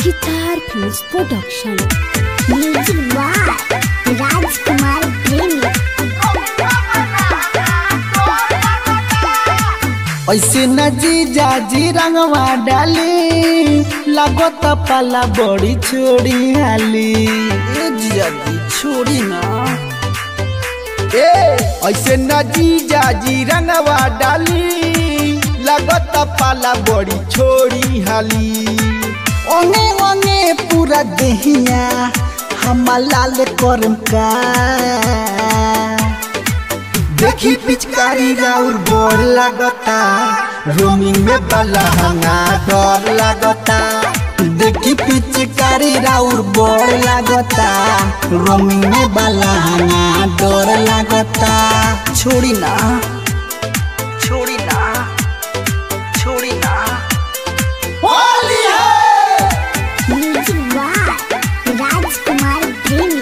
Guitar Films Production. Music by Rajkumar Premi ऐसे न जीजा जी रंगवा डाली लागत पाला बड़ी छोड़ी हाली ए जीजा जी छोड़ी ना ए ऐसे न जीजा जी रंगवा डाली लागत पाला बड़ी छोड़ी हाली ओने ओने पूरा देहिया हम लाल करम का देखी पिचकारी राउर बोर लागता रोमिंग में बलहंगा डर लागता देखी पिचकारी राउर बोर लागता रोमिंग में बलहंगा डर लागता छोड़ी ना छोड़ी ना छोड़ी ना होली है म्यूजिक बाय राजकुमार प्रेमी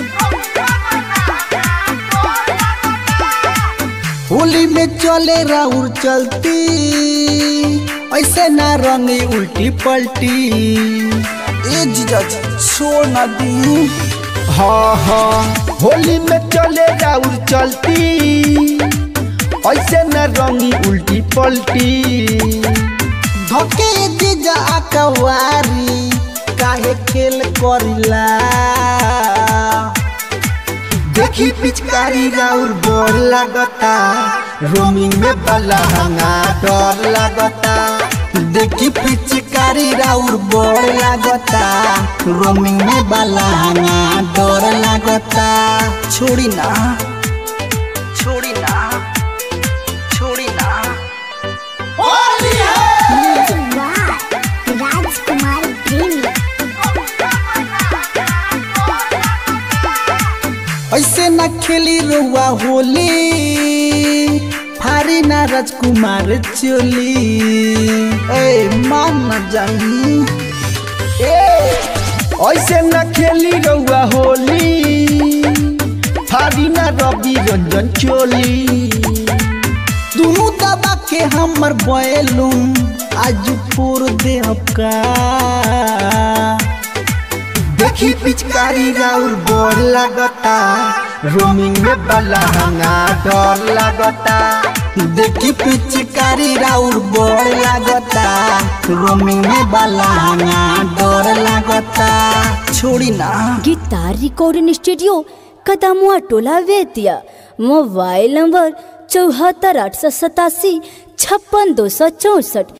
होली में चले राउर चलती ऐसे ना रंगी उल्टी पलटी ए जीजा जी छोड़ ना दी हाँ हाँ होली में चले राउर चलती ऐसे ना रंगी उल्टी पलटी धके जीजा अकवारी काहे खेल करिला देखी पिचकारी राउर बोर लागता रोमिंग में बलहंगा डर लागता देखी पिचकारी राउर बोर लागता रोमिंग में बलहंगा डर लागता छोड़ी ना छोड़ी ना छोड़ी ना होली है म्यूजिक बाय राजकुमार प्रेमी ऐसे न खेली रुआ होली फारी ना राजकुमार चोली ए मान न जाई ए ऐसे न खेली रुआ होली फारी ना रवि रंजन चोली दुनू दबा के हमर बैलून आज फोर दे का देखी पिचकारी राउर बोर लागता रोमिंग में बलहंगा डर लागता देखी पिचकारी राउर बोर लागता रोमिंग में बलहंगा डर लागता छोड़ी ना गिटार रिकॉर्डिंग स्टूडियो कदमुआ टोला वेतिया मोबाइल नंबर चौहत्तर आठ सौ सतासी छप्पन दो सौ चौसठ